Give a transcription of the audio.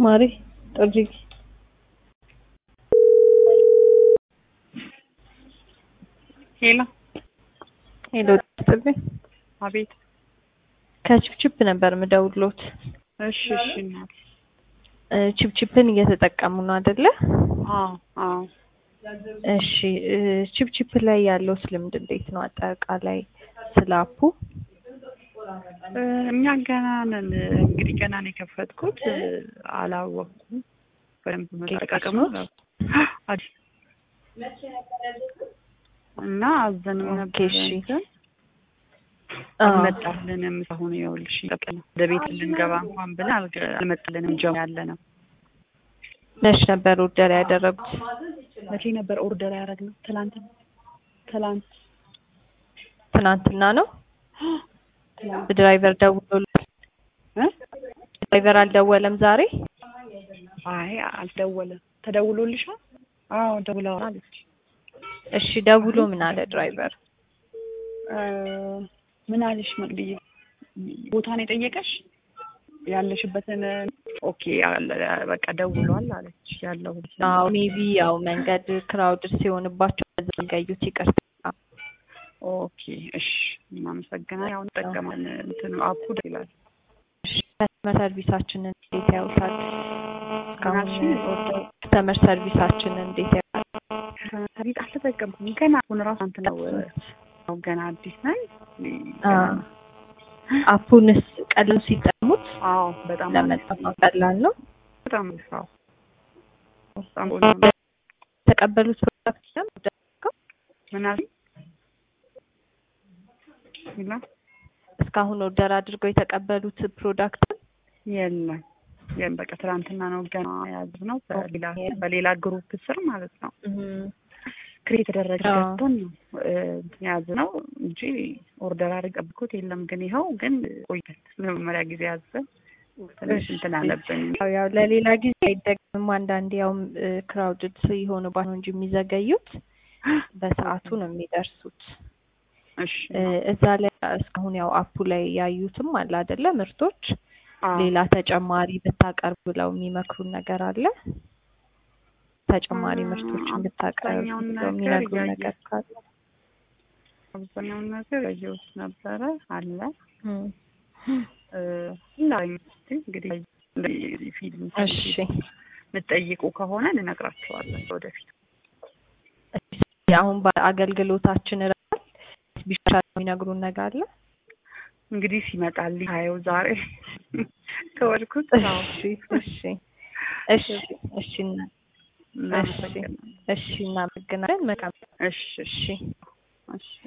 ማሪ ጥሪ ሄሎ ሄሎ ጥሪ አቤት። ከችፕችፕ ነበር ምደውሎት። እሺ እሺ እናት። እ ችፕችፕን እየተጠቀሙ ነው አይደለ? አዎ አዎ። እሺ እ ችፕችፕ ላይ ያለው ልምድ እንዴት ነው? አጠቃላይ ስለ አፑ እ እኛ ገና ነን እንግዲህ ገና ነው የከፈትኩት እ አላወቅኩም በደንብ መጠቀሙ አዲስ እና አዘንም ኦኬ፣ ነበር እሺ። እንትን አ፣ አልመጣልንም። አሁን ይኸውልሽ ጠቅም ወደ ቤት ልንገባ እንኳን ብለን አልገ- አልመጣልንም። ጀም ያለ ነው። መች ነበር ኦርደር ያደረጉት? መቼ ነበር ኦርደር ያደረግነው? ትላንት ትላንት ትናንትና ነው። ትላንት ድራይቨር ደውሎልሃል? እ ድራይቨር አልደወለም ዛሬ? አይ አልደወለም። ተደውሎልሻል? አዎ ደውለዋል አለች። እሺ ደውሎ ምን አለ ድራይቨር? እ ምን አለሽ መቅድዬ? ቦታ ነው የጠየቀሽ? ያለሽበትን ኦኬ አለ- በቃ ደውሏል አለች። ያለው አዎ ሜቢ ያው መንገድ ክራውድ ሲሆንባቸው ዘገዩት። ይቅርታ። ኦኬ እሺ፣ እናመሰግናለን። ያው እንጠቀማለን። እንትኑ አፑ ደስ ይላል። እሺ ከስተመር ሰርቪሳችንን እንዴት ያዩታል? እስካሁን ምናልሽኝ? ከስተመር ሰርቪሳችንን እንዴት ያዩታል? ከቤት አልተጠቀምኩም ገና አሁን ራሱ እንትን ነው ነው ገና አዲስ ነኝ። አ፣ አፑንስ ቀለም ሲጠሙት አዎ በጣም ለመጠቀም ቀላል ነው። በጣም አዎ በጣም ቆንጆ ነው። የተቀበሉት ፕሮዳክት ነው ምን አልሽኝ? ይላ እስካሁን ኦርደር አድርገው የተቀበሉት ፕሮዳክት የለም የለም። በቃ ትናንትና ነው ገና የያዝነው በሌላ በሌላ ግሩፕ ስር ማለት ነው። ክሬት የተደረገ አዎ። ገዝተን ነው እ፣ እንትን የያዝነው እንጂ ኦርደር አድርገን ጠብቆት የለም። ግን ይኸው ግን ቆይተን ለመጀመሪያ ጊዜ ያዘን ትንሽ እንትን አለብን። ያው ያው ለሌላ ጊዜ አይደግምም። አንዳንዴ ያው ክራውድድ የሆኑባት ነው እንጂ የሚዘገዩት በሰዓቱ ነው የሚደርሱት። እሺ እ፣ እዛ ላይ እስካሁን ያው አፑ ላይ ያዩትም አለ አይደለ ምርቶች አዎ። ሌላ ተጨማሪ ብታቀርብ ብለው የሚመክሩን ነገር አለ። ተጨማሪ አ፣ ምርቶችን ብታቀርብ አብዛኛውን ብለው ነገር የሚነግሩን ያየ- ነገር ካለ አብዛኛውን ነገር ያየሁት ነበረ አለ እም፣ እ፣ ላይ እንግዲህ እንደዚህ ፊልም እሺ የምትጠይቁ ከሆነ ልነግራቸዋለን ወደፊት። አሁን በአገልግሎታችን ረል ቢሻል የሚነግሩን ነገር አለ። እንግዲህ ሲመጣልኝ ሀየው ዛሬ ከወድኩት አዎ። እሺ እሺ እሺ እሺ እና- እናመሰግናለን። እሺ እናመሰግናለን። መልካም እሺ እሺ እሺ እሺ